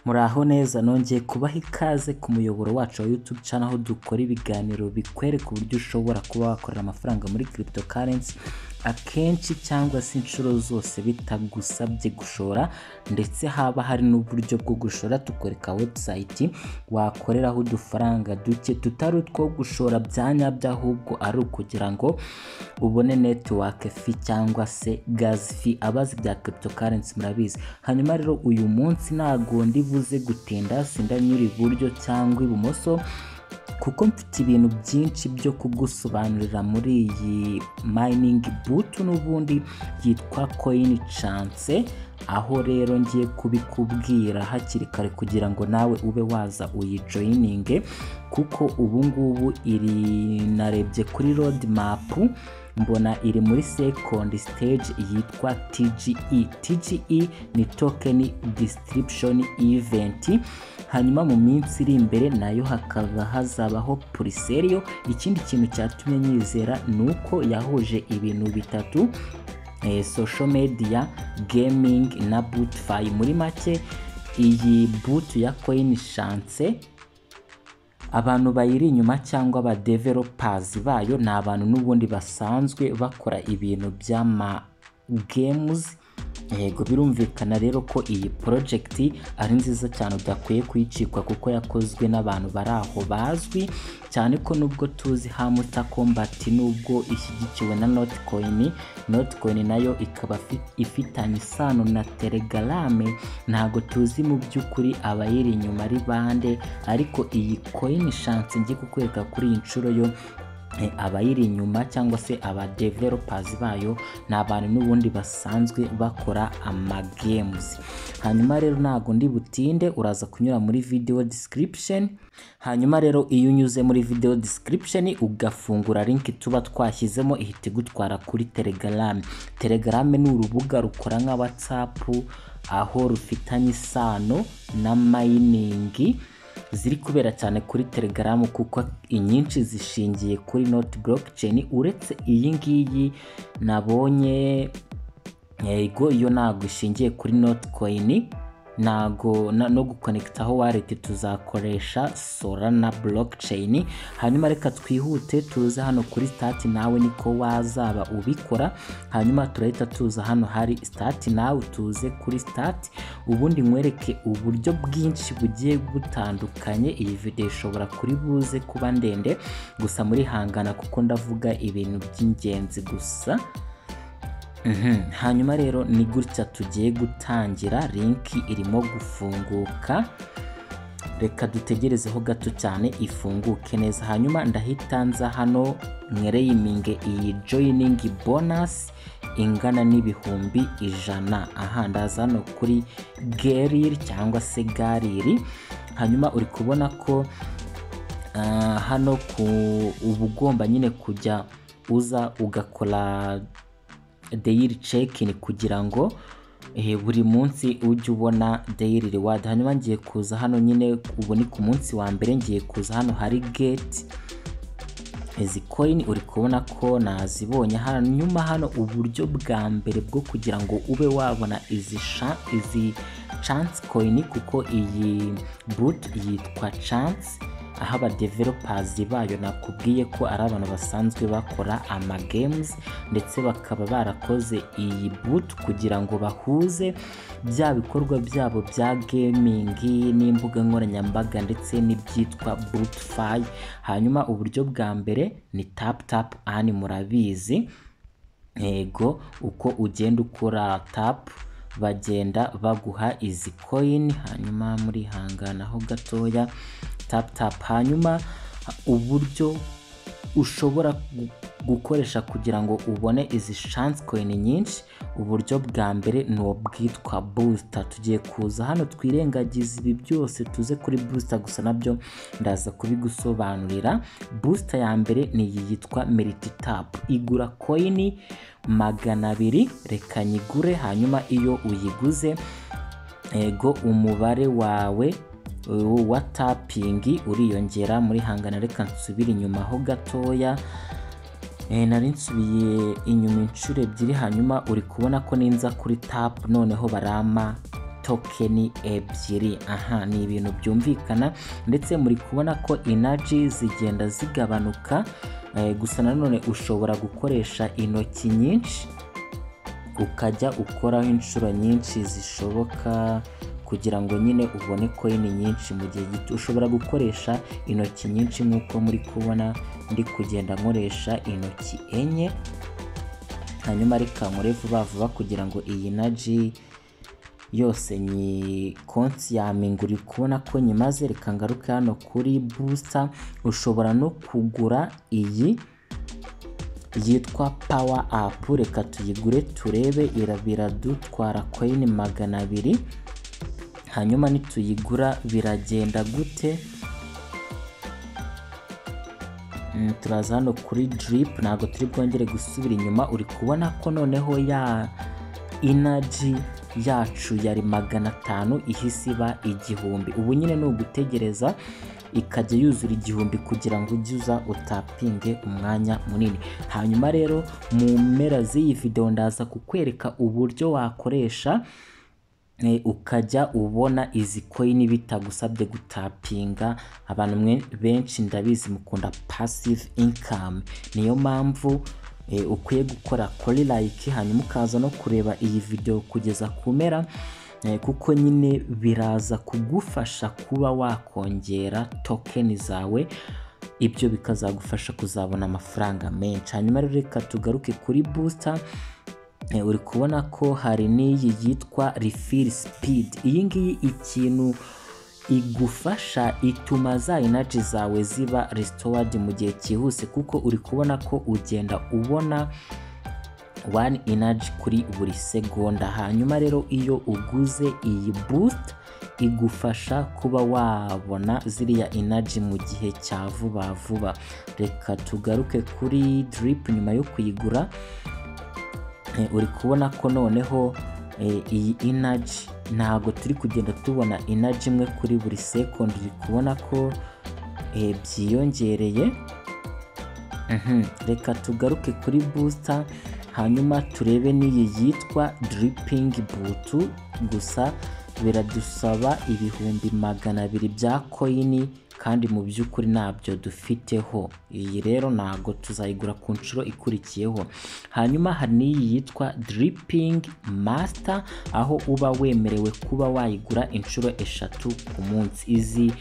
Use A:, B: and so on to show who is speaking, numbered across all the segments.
A: Muraho neza nongeye kubaha ikaze ku muyoboro wacu wa YouTube channel aho dukora ibiganiro bikwereka uburyo ushobora kuba wakorera amafaranga muri cryptocurrency akenshi cyangwa se inshuro zose bitagusabye gushora ndetse haba hari n'uburyo bwo gushora tukwereka website wakoreraho udufaranga duke tutari utwo gushora bya nyabyo ahubwo ari ukugira ngo ubone network fee cyangwa se gas fee abazi bya cryptocurrency murabizi hanyuma rero uyu munsi ntago ndibuze gutinda sindanyura iburyo cyangwa ibumoso kuko mfite ibintu byinshi byo kugusobanurira muri iyi mining boot n'ubundi yitwa coin chance aho rero ngiye kubikubwira hakiri kare kugira ngo nawe ube waza uyijoyininge kuko ubu ngubu iri narebye kuri road map mbona iri muri second stage yitwa TGE. TGE ni token distribution event hanyuma mu minsi iri imbere nayo hakaba hazabaho puriseriyo ikindi kintu cyatumye nyizera ni uko yahuje ibintu bitatu eh, social media gaming na bootfy muri make iyi boot ya coin chance abantu bayiri inyuma cyangwa aba developers bayo ni abantu n'ubundi basanzwe bakora ibintu by'ama games yego birumvikana rero ko iyi project ari nziza cyane udakwiye kuyicikwa kuko yakozwe n'abantu bari aho bazwi cyane ko nubwo tuzi hamuta combat nubwo ishyigikiwe na notcoin notcoin nayo ikaba fi- ifitanye isano na telegrame ntago tuzi mu by'ukuri abayiri inyuma ari bande ariko iyi coin chance ngiye kukwereka kuri iyi nshuro yo Eh, abayiri inyuma cyangwa se aba developers bayo ni abantu n'ubundi basanzwe bakora amagames hanyuma rero ntago ndi butinde uraza kunyura muri video description hanyuma rero iyo unyuze muri video description ugafungura link tuba twashyizemo ihita igutwara kuri telegram telegram ni urubuga rukora nka whatsapp aho rufitanye isano na mining ziri kubera cyane kuri telegram kuko inyinshi zishingiye kuri not blockchain uretse iyi ngiyi nabonye yego iyo ntabwo ishingiye kuri notcoin ntago na- no gukonekitaho wallet tuzakoresha solana blockchain hanyuma reka twihute tuze hano kuri start nawe niko wazaba ubikora hanyuma turahita tuza hano hari start nawe tuze kuri start ubundi nkwereke uburyo bwinshi bugiye butandukanye iyi video ishobora kuri buze kuba ndende gusa muri hangana kuko ndavuga ibintu by'ingenzi gusa Mhm. hanyuma rero ni gutya tugiye gutangira linki irimo gufunguka reka dutegerezeho gato cyane ifunguke neza hanyuma ndahita nza hano mwereyiminge iyi joining bonus ingana n'ibihumbi ijana aha ndaza hano kuri geriri cyangwa se gariri hanyuma uri kubona ko Ah, hano ku uba ugomba nyine kujya uza ugakora daily check-in kugira ngo eh, buri munsi ujye ubona daily reward hanyuma ngiye kuza hano nyine ubu ni ku munsi wa mbere ngiye kuza hano hari gate izi coin uri kubona ko nazibonye hanyuma hano uburyo bwa mbere bwo kugira ngo ube wabona izi sha- izi chance coin kuko iyi boot yitwa chance aho aba developers bayo nakubwiye ko ari abantu basanzwe bakora ama games ndetse bakaba barakoze iyi boot kugira ngo bahuze bya bikorwa byabo bya gaming n'imbuga nkoranyambaga ndetse n'ibyitwa bootfy hanyuma uburyo bwa mbere ni tap tap ani murabizi yego uko ugenda ukora tap bagenda baguha izi coin hanyuma muri hanganaho gatoya tap tap hanyuma uburyo ushobora gu- gukoresha kugira ngo ubone izi chance coin nyinshi uburyo bwa mbere ni ubwitwa booster tugiye kuza hano twirengagize ibi byose tuze kuri booster gusa nabyo ndaza kubigusobanurira booster ya mbere ni iyi yitwa meriti tap igura coin magana abiri reka nyigure hanyuma iyo uyiguze ego umubare wawe uh, wa tapingi uriyongera muri hangana reka nsubire inyuma ho gatoya Eh, nari nsubiye inyuma inshuro ebyiri hanyuma uri kubona ko ninza kuri tap noneho barampa tokeni ebyiri aha ni ibintu byumvikana ndetse muri kubona ko inaji zigenda zigabanuka eh, gusa nanone ushobora gukoresha intoki nyinshi ukajya ukoraho inshuro nyinshi zishoboka kugira ngo nyine ubone koini nyinshi mu gihe gito ushobora gukoresha intoki nyinshi nk'uko muri kubona ndi kugenda nkoresha intoki enye hanyuma reka nkore vuba vuba kugira ngo iyi naji yose nyikonsiyaminga uri kubona ko nyimaze reka ngaruke hano kuri busa ushobora no kugura iyi yitwa pawa apu reka tuyigure turebe ira- biradutwara koyini magana abiri hanyuma nituyigura biragenda gute Mm, turaza hano kuri drip ntabwo turi bwongere gusubira inyuma uri kubona ko noneho ya inaji yacu yari magana atanu ihise iba igihumbi ubu nyine ni ugutegereza ikajya yuzura igihumbi kugira ngo ujye uza utapinge umwanya munini hanyuma rero mu mpera z'iyi videwo ndaza kukwereka uburyo wakoresha eh, ukajya ubona izi koyini bitagusabye gutapinga abantu mwe- benshi ndabizi mukunda pasive inkamu niyo mpamvu eh, ukwiye gukora kuri like hanyuma ukaza no kureba iyi videwo kugeza ku mpera eh, kuko nyine biraza kugufasha kuba wakongera tokeni zawe ibyo bikazagufasha kuzabona amafaranga menshi hanyuma rero reka tugaruke kuri busita Eh, uri kubona ko hari n'iyi yitwa refill speed iyi ngiyi ikintu igufasha ituma za inaji zawe ziba restored mu gihe cyihuse kuko uri kubona ko ugenda ubona one energy kuri buri segonda hanyuma rero iyo uguze iyi boost igufasha kuba wabona ziriya energy mu gihe cya vuba vuba reka tugaruke kuri drip nyuma yo kuyigura Eh, uri kubona ko noneho eh, iyi inaji ntabwo turi kugenda tubona inaji imwe kuri buri sekondi uri kubona ko eh, byiyongereye Mhm, reka tugaruke kuri busita hanyuma turebe n'iyi yitwa diripingi butu gusa biradusaba ibihumbi magana abiri bya koyini kandi mu by'ukuri ntabyo dufiteho iyi rero ntabwo tuzayigura ku nshuro ikurikiyeho hanyuma hari n'iyi yitwa diripingi masita aho uba wemerewe kuba wayigura inshuro eshatu ku munsi izi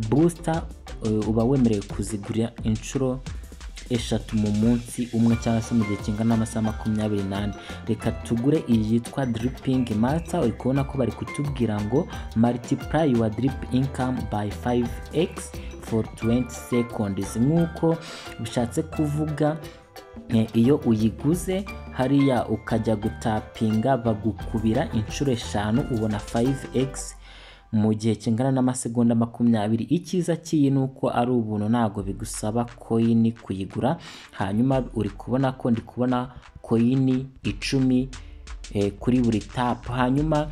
A: busita eh, uba wemerewe kuzigura inshuro eshatu mu munsi umwe cyangwa se mu gihe kingana n'amasaha makumyabiri n'ane reka tugure iyi yitwa diripingi mata uri kubona ko bari kutubwira ngo multiply your drip income by 5x for 20 seconds nk'uko bishatse kuvuga Eh, iyo uyiguze hariya ukajya gutapinga bagukubira inshuro eshanu ubona 5x mu gihe kingana n'amasegonda makumyabiri icyiza cy'iyi ni uko ari ubuntu ntabwo bigusaba koyini kuyigura hanyuma uri kubona ko ndi kubona koyini icumi eh, kuri buri tapu hanyuma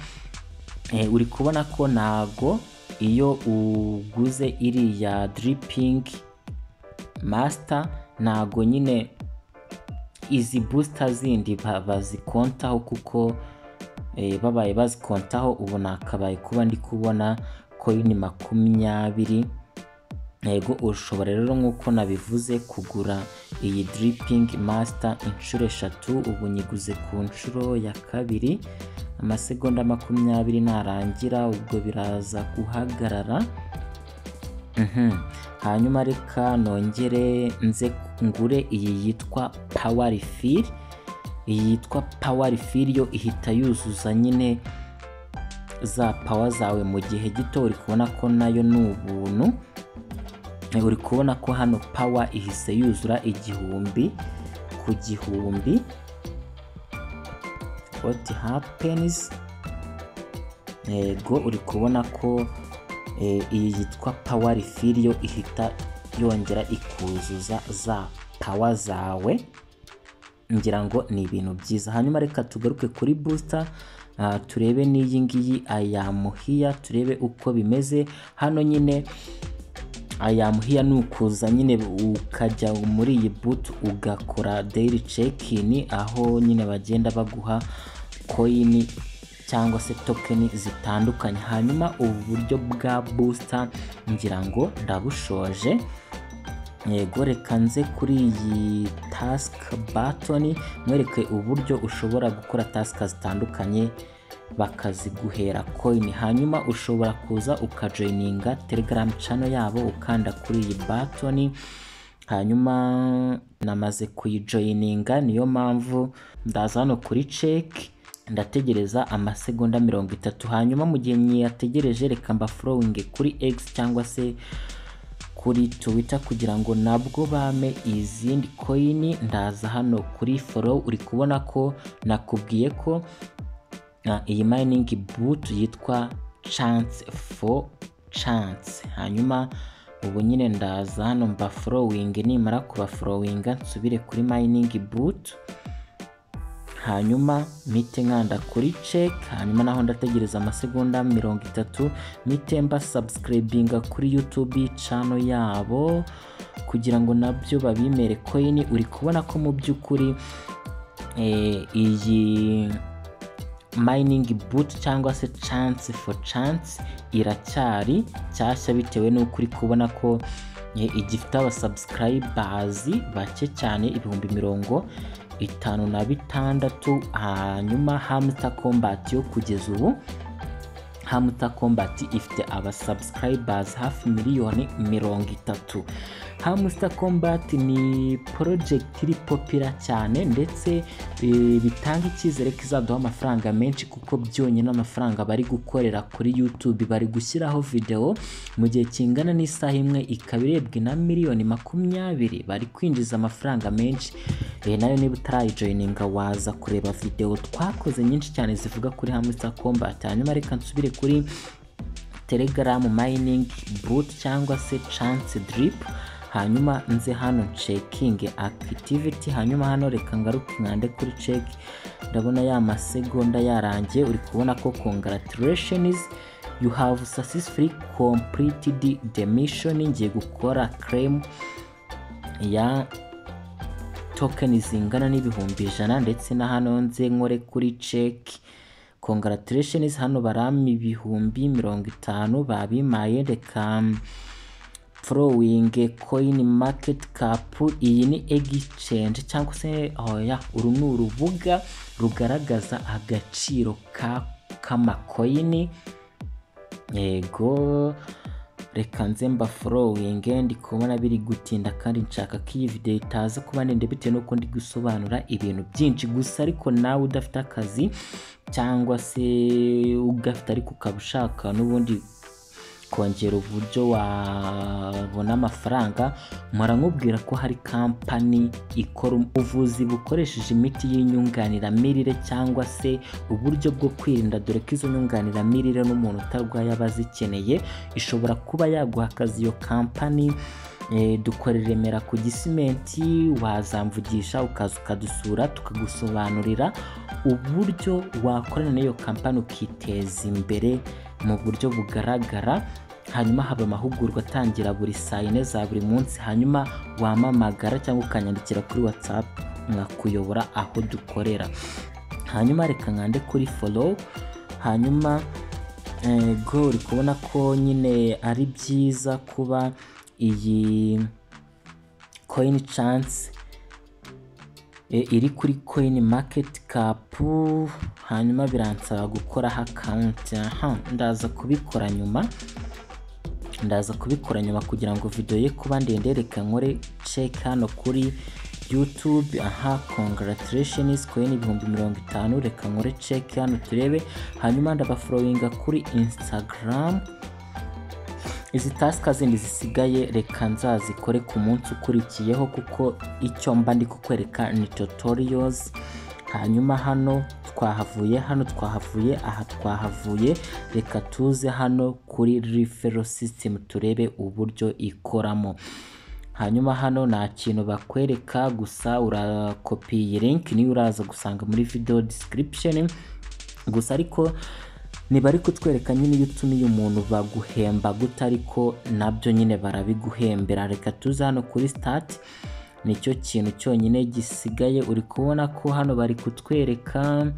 A: Eh, uri kubona ko ntabwo iyo uguze iriya diripingi masita ntabwo nyine izi busita zindi ba- bazikontaho kuko eh, babaye bazikontaho ubu nakabaye kuba ndi kubona koyini makumyabiri yego ushobora rero nk'uko nabivuze kugura iyi diripingi masita inshuro eshatu ubu nyiguze ku nshuro ya kabiri amasegonda makumyabiri narangira ubwo biraza guhagarara Mhm. hanyuma reka nongere nze ngure iyi yitwa pawa rifiri iyi yitwa pawa rifiri yo ihita yuzuza nyine za pawa zawe mu gihe gito uri kubona ko nayo ni ubuntu Eh, uri kubona ko hano pawa ihise yuzura igihumbi ku gihumbi what happens yego uri kubona ko eh, iyi yitwa pawa rifiri yo ihita yongera ikuzuza za pawa zawe ngira ngo ni ibintu byiza hanyuma reka tugaruke kuri busita turebe n'iyi ngiyi ayamuhiya turebe uko bimeze hano nyine ayamuhiya ni ukuza nyine ukajya muri iyi butu ugakora dayiri cekini aho nyine bagenda baguha koyini cyangwa se tokeni zitandukanye hanyuma ubu buryo bwa booster ngira ngo ndabushoje yego reka nze kuri iyi tasike batoni mwereke uburyo ushobora gukora tasike zitandukanye bakaziguhera koyini hanyuma ushobora kuza ukajoyininga telegaramu cano yabo ukanda kuri iyi batoni hanyuma namaze kuyijoyininga niyo mpamvu ndaza hano kuri ceki ndategereza amasegonda mirongo itatu hanyuma mu gihe nyiyategereje reka mbafurowinge kuri egisi cyangwa se kuri twitter kugira ngo nabwo bame izindi koyini ndaza hano kuri follow uri kubona ko nakubwiye ko na iyi mayiningi butu yitwa chance for chance hanyuma ubu nyine ndaza hano mba forowingi nimara kuba forowinga nsubire kuri mayiningi butu hanyuma mite nkanda kuri ceki hanyuma naho ndategereza amasegonda mirongo itatu mite mba sabusikaribinga kuri yutubi cano yabo kugira ngo nabyo babimere koyini uri kubona ko mu by'ukuri eh, iyi mayiningi butu cyangwa se chance for chance iracyari nshyashya bitewe n'uko uri kubona ko eh, igifite abasabusikarayibazi bake cyane ibihumbi mirongo itanu na bitandatu hanyuma hamuta kombati yo kugeza ubu hamuta kombati ifite abasabusikarayibazi hafi miliyoni mirongo itatu hamuta kombati ni porojegiti iri popira cyane ndetse eh, bitanga icyizere ko izaduha amafaranga menshi kuko byonyine amafaranga bari gukorera kuri yutube bari gushyiraho videwo mu gihe kingana n'isaha imwe ikaba irebwe na miliyoni makumyabiri bari kwinjiza amafaranga menshi Eh, nayo niba utarayijoyininga waza kureba videwo twakoze nyinshi cyane zivuga kuri hamusa kombati hanyuma reka nsubire kuri telegaramu mayiningi butu cyangwa se chance diripu hanyuma nze hano cekinge akitiviti hanyuma hano reka ngaruke nkande kuri ceki ndabona ya masegonda yarangiye uri kubona ko congratulations you have successfully completed the mission ngiye gukora claim ya tokeni zingana n'ibihumbi ijana ndetse na hano nze nkore kuri ceki congratulations hano barami ibihumbi mirongo itanu babimaye reka forowingi koyini maketi kapu iyi ni egicenje cyangwa se oya uru ni urubuga rugaragaza agaciro ka k'amakoyini yego reka nze mba forowingi ndi kubona biri gutinda kandi nshaka ko iyi videwo itaza kuba ndende bitewe n'uko ndi gusobanura ibintu byinshi gusa ariko nawe udafite akazi cyangwa se ugafite ariko ukaba ushaka n'ubundi kongera uburyo wabona amafaranga mpora nkubwira ko hari kampani ikora ubuvuzi bukoresheje imiti y'inyunganiramirire cyangwa se uburyo bwo kwirinda dore ko izo nyunganiramirire n'umuntu utarwaye aba azikeneye ishobora kuba yaguha akazi iyo kampani Eh, dukora i remera ku gisimenti wazamvugisha ukaza ukadusura tukagusobanurira uburyo wakorana n'iyo kampani ukiteza imbere mu buryo bugaragara hanyuma haba amahugurwa atangira buri saa yine za buri munsi hanyuma wamamagara cyangwa ukanyandikira kuri whatsapp nkakuyobora aho dukorera hanyuma reka nkande kuri follow hanyuma eh, go uri kubona ko nyine ari byiza kuba iyi koyini cansi iri kuri koyini maketi kapu hanyuma biransaba gukoraho akawunti aha ndaza kubikora nyuma ndaza kubikora nyuma kugira ngo videwo ye kuba ndende reka nkore ceki hano kuri yutube aha congratulations koyini ibihumbi mirongo itanu reka nkore ceki hano turebe hanyuma ndabaforowinga kuri insitagaramu izi tasika zindi zisigaye reka nzazikore ku munsi ukurikiyeho kuko icyo mba ndi kukwereka ni tutorials hanyuma hano twahavuye hano twahavuye aha twahavuye reka tuze hano kuri referral system turebe uburyo ikoramo hanyuma hano nta kintu bakwereka gusa urakopi iyi link niyo uraza gusanga muri video description gusa ariko niba ari kutwereka nyine iyo utumiye umuntu baguhemba guta ariko nabyo nyine barabiguhembera reka tuze hano kuri sitati nicyo kintu cyonyine gisigaye uri kubona ko hano bari kutwereka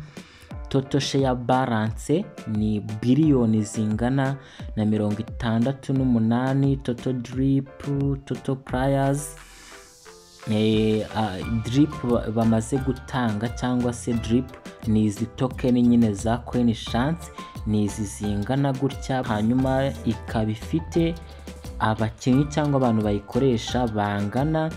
A: toto sheya balance ni biliyoni zingana na mirongo itandatu n'umunani toto diripu toto purayazi diripu ba- bamaze gutanga cyangwa se diripu ni izi tokeni nyine za koyini shansi ni izi zingana gutya hanyuma ikaba ifite abakinnyi cyangwa abantu bayikoresha bangana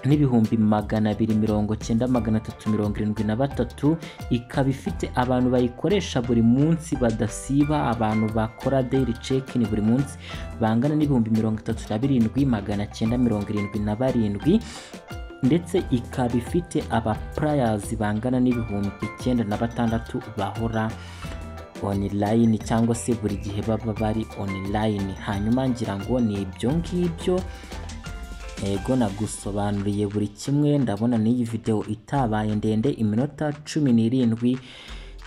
A: n'ibihumbi magana abiri mirongo cyenda magana atatu mirongo irindwi na batatu ikaba ifite abantu bayikoresha buri munsi badasiba abantu bakora daily check in buri munsi bangana n'ibihumbi mirongo itatu na birindwi magana cyenda mirongo irindwi na barindwi ndetse ikaba ifite aba players bangana n'ibihumbi icyenda na batandatu bahora online cyangwa se buri gihe baba bari online hanyuma ngira ngo ni ibyo ngibyo Ego nagusobanuriye buri kimwe ndabona n'iyi video itabaye ndende iminota cumi n'irindwi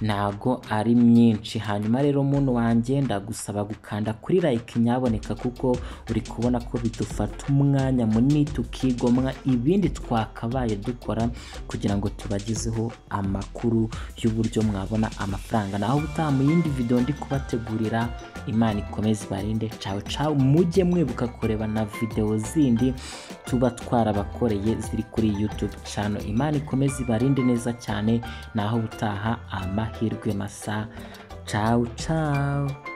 A: ntago ari myinshi hanyuma rero muntu wanjye ndagusaba gukanda kuri like nyaboneka kuko uri kubona ko bidufata umwanya munini tukigomwa ibindi twakabaye dukora kugira ngo tubagezeho amakuru y'uburyo mwabona amafaranga naho ubutaha mu yindi video ndi kubategurira imana ikomeze ibarinde cawe cawe mujye mwibuka kureba na video zindi tuba twarabakoreye ziri kuri iyi youtube channel imana ikomeze ibarinde neza cyane naho ubutaha amahirwe masa cawe cawe